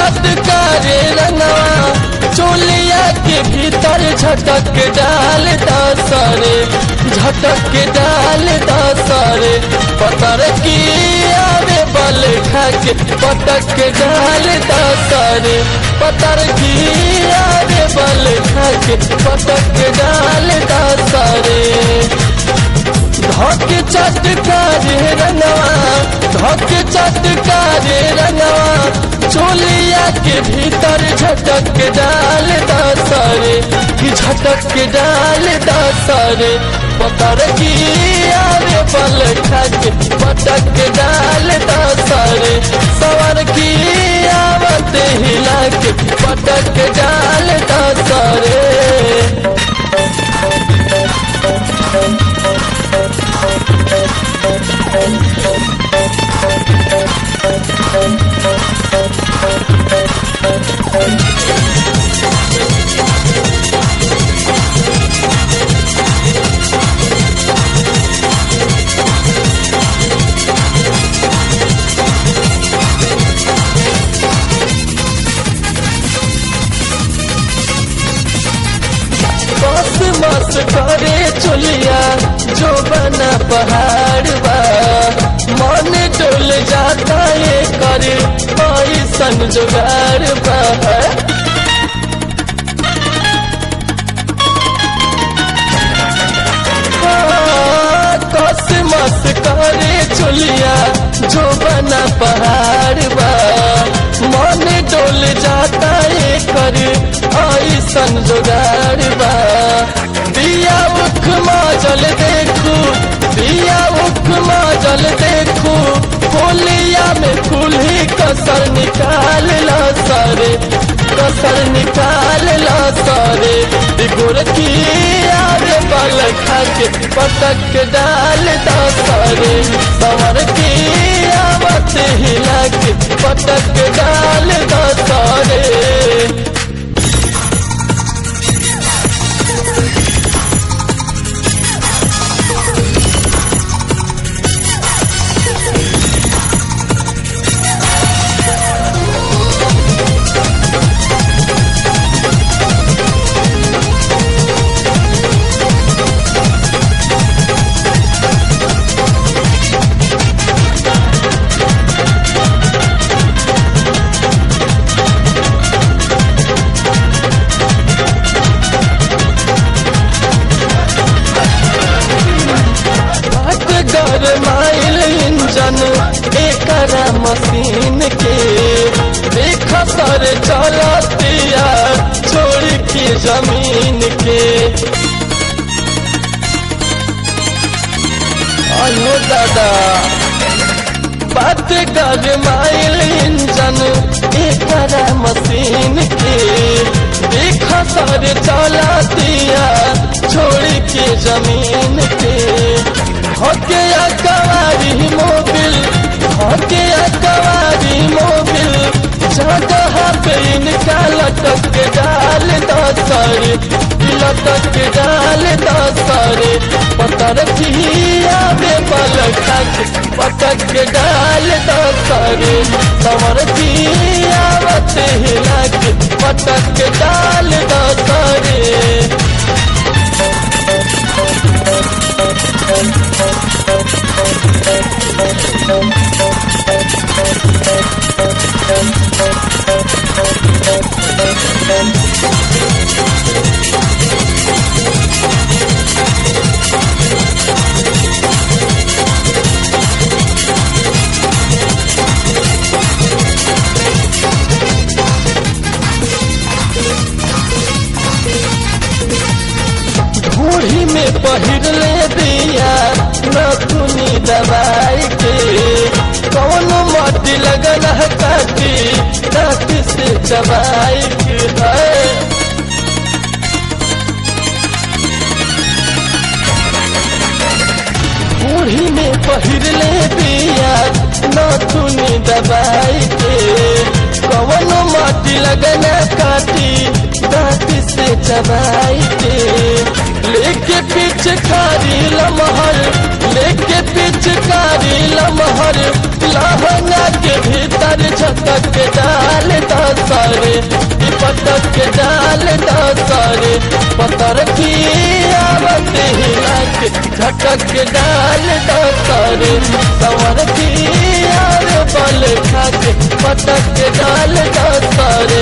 चटकारे रंगवा चोलिया के भीतर झटक डाल दसरे झटक डाल दसरे पतर की आवे बल खाके पटक डाल दसरे पतर की आवे बल खाके पटक डाल दसरे धक चटकारे रंगवा धक चटकारे रंगवा चोलिया के भीतर झटक डाल दसरे कि झटक डाल दसरे पतर की आरे बल खाके पटक डाल दसरे सवर की आवत हिला के पटक डाल दसरे बस मस करे चुलिया जो बना पहाड़ बा मन डोल जाता ये करे ऐसन जुगाड़ बा हाँ, कस मस करे चुलिया जो बना पहाड़ बा मन डोल जाता ये करे ऐसन जुगाड़ बा दिया उख माजल देखू दिया उख माजल देखू होलिया में खुली कसर निकाल ला सारे कसर निकाल ला सारे गुर की आगे बल खाके पटक डाल दा सारे सवर की आवत हिला के पटक डाल दा सारे बात गरमाइल इंजन एकरा मशीन के देख सर चलतिया छोड़ के जमीन के अयो दादा बात गरमाइल इंजन एकरा मशीन के देख सर चलतिया छोड़ के जमीन के हके अकवारी मोबिल हके अकवारी मोबिल जगह पे इनका लटक के डाल दसरे लटक के डाल दसरे पतर खिया बे बल खाके पटक के डाल दसरे समर खियावत हिला के पटक के डाल दसरे बूढ़ी में पहिरले दिया नथुनी दवाई के कौन मटी लगन है काटी दांत से चबाई के है बूढ़ी में पहिरले दिया नथुनी दवाई के कौन माटी लगना काटी दांत से चबाई के लेके पिचकारी लमहर लेके पिचकारी लमहर लहंगा के भीतर झटक के डाल दसरे ई पटक के डाल दसरे पतर की आवत हिला के झटक के डाल दसरे सवर की आवे बल खा के पटक के डाल दसरे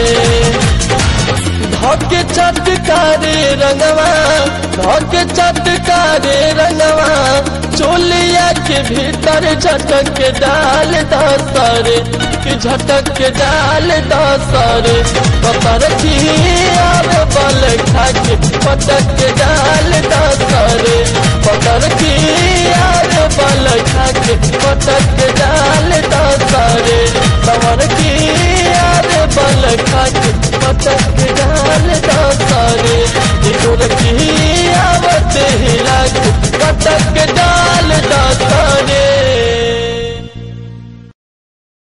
धोके चटकारे रंगवा धोके चटकारे रंगवा चोलिया के भीतर झटक के डाल दसरे कि झटक के डाल दसरे पतर की आवे बल खा के पटक के डाल दसरे पतर की आवे बल खा के पटक के डाल दसरे सवर की आवे बल खा के पटक के डाल